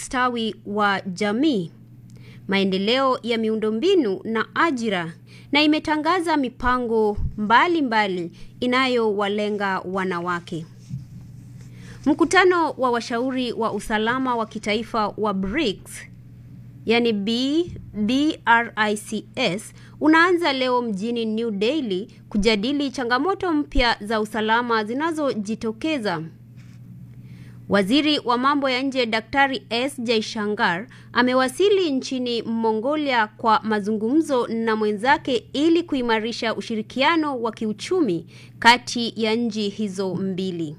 ustawi wa jamii, maendeleo ya miundombinu na ajira na imetangaza mipango mbalimbali inayowalenga wanawake. Mkutano wa washauri wa usalama wa kitaifa wa BRICS yani B, BRICS unaanza leo mjini New Delhi kujadili changamoto mpya za usalama zinazojitokeza. Waziri wa mambo ya nje Daktari S Jaishankar amewasili nchini Mongolia kwa mazungumzo na mwenzake ili kuimarisha ushirikiano wa kiuchumi kati ya nchi hizo mbili.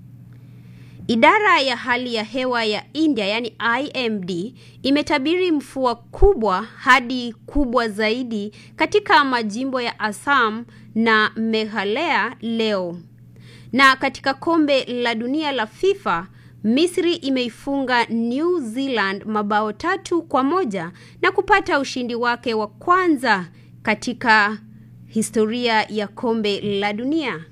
Idara ya hali ya hewa ya India yani IMD imetabiri mvua kubwa hadi kubwa zaidi katika majimbo ya Assam na Meghalaya leo. Na katika kombe la dunia la FIFA, Misri imeifunga New Zealand mabao tatu kwa moja na kupata ushindi wake wa kwanza katika historia ya kombe la dunia.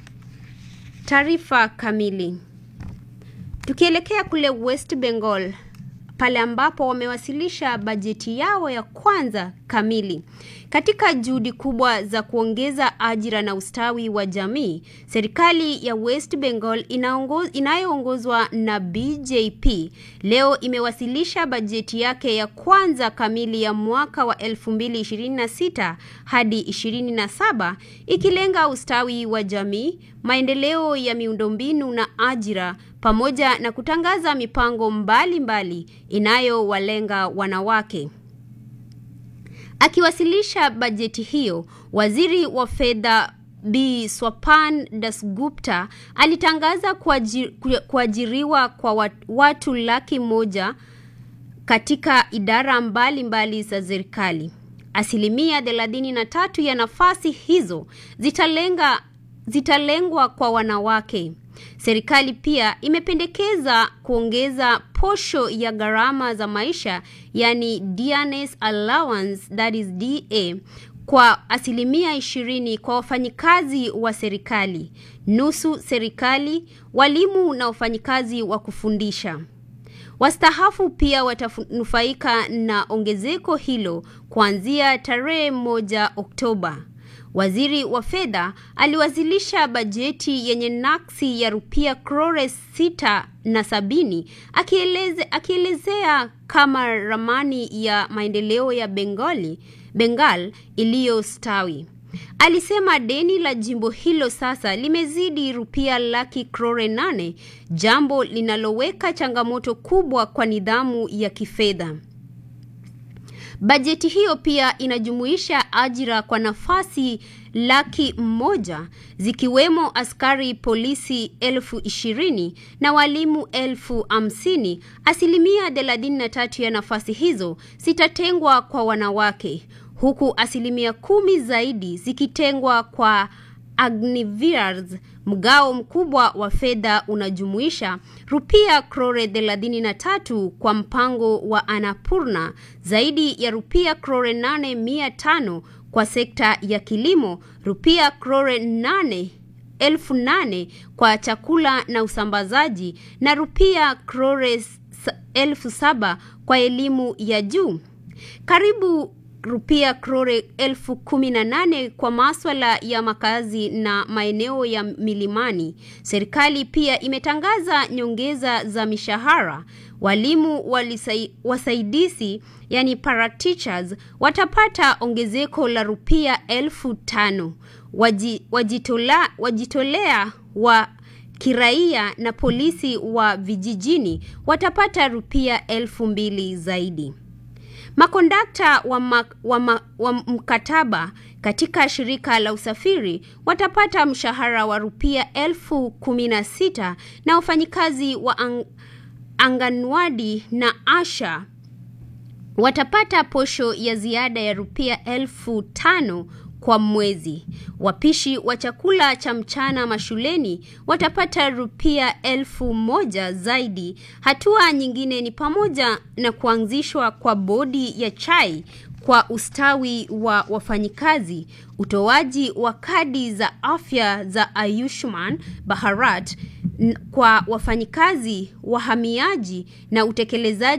Taarifa kamili. Tukielekea kule West Bengal pale ambapo wamewasilisha bajeti yao ya kwanza kamili. Katika juhudi kubwa za kuongeza ajira na ustawi wa jamii, serikali ya West Bengal inayoongozwa na BJP leo imewasilisha bajeti yake ya kwanza kamili ya mwaka wa 2026 hadi 27 ikilenga ustawi wa jamii, maendeleo ya miundombinu na ajira pamoja na kutangaza mipango mbalimbali inayowalenga wanawake. Akiwasilisha bajeti hiyo, waziri wa fedha B Swapan Dasgupta alitangaza kuajiri, kuajiriwa kwa watu laki moja katika idara mbalimbali za serikali. Asilimia thelathini na tatu ya nafasi hizo zitalenga zitalengwa kwa wanawake. Serikali pia imependekeza kuongeza posho ya gharama za maisha yani dearness allowance that is DA kwa asilimia ishirini kwa wafanyikazi wa serikali, nusu serikali, walimu na wafanyikazi wa kufundisha. Wastaafu pia watanufaika na ongezeko hilo kuanzia tarehe moja Oktoba. Waziri wa fedha aliwasilisha bajeti yenye naksi ya rupia crore sita na sabini akieleze, akielezea kama ramani ya maendeleo ya Bengali, Bengal iliyostawi. Alisema deni la jimbo hilo sasa limezidi rupia laki crore nane, jambo linaloweka changamoto kubwa kwa nidhamu ya kifedha. Bajeti hiyo pia inajumuisha ajira kwa nafasi laki moja zikiwemo askari polisi elfu ishirini na walimu elfu hamsini. Asilimia thelathini na tatu ya nafasi hizo zitatengwa kwa wanawake huku asilimia kumi zaidi zikitengwa kwa Agnivirs. Mgao mkubwa wa fedha unajumuisha rupia crore 33 kwa mpango wa Annapurna, zaidi ya rupia crore 8500 kwa sekta ya kilimo, rupia crore 8 elfu nane kwa chakula na usambazaji na rupia crore elfu saba kwa elimu ya juu. Karibu rupia crore elfu kumi na nane kwa maswala ya makazi na maeneo ya milimani. Serikali pia imetangaza nyongeza za mishahara. Walimu walisai, wasaidizi yani parateachers watapata ongezeko la rupia elfu tano. Waji, wajitola, wajitolea wa kiraia na polisi wa vijijini watapata rupia elfu mbili zaidi. Makondakta wa, ma, wa, ma, wa mkataba katika shirika la usafiri watapata mshahara wa rupia elfu kumi na sita na wafanyikazi wa ang, anganwadi na asha watapata posho ya ziada ya rupia elfu tano kwa mwezi. Wapishi wa chakula cha mchana mashuleni watapata rupia elfu moja zaidi. Hatua nyingine ni pamoja na kuanzishwa kwa bodi ya chai kwa ustawi wa wafanyikazi, utoaji wa kadi za afya za Ayushman Bharat kwa wafanyikazi, wahamiaji na utekelezaji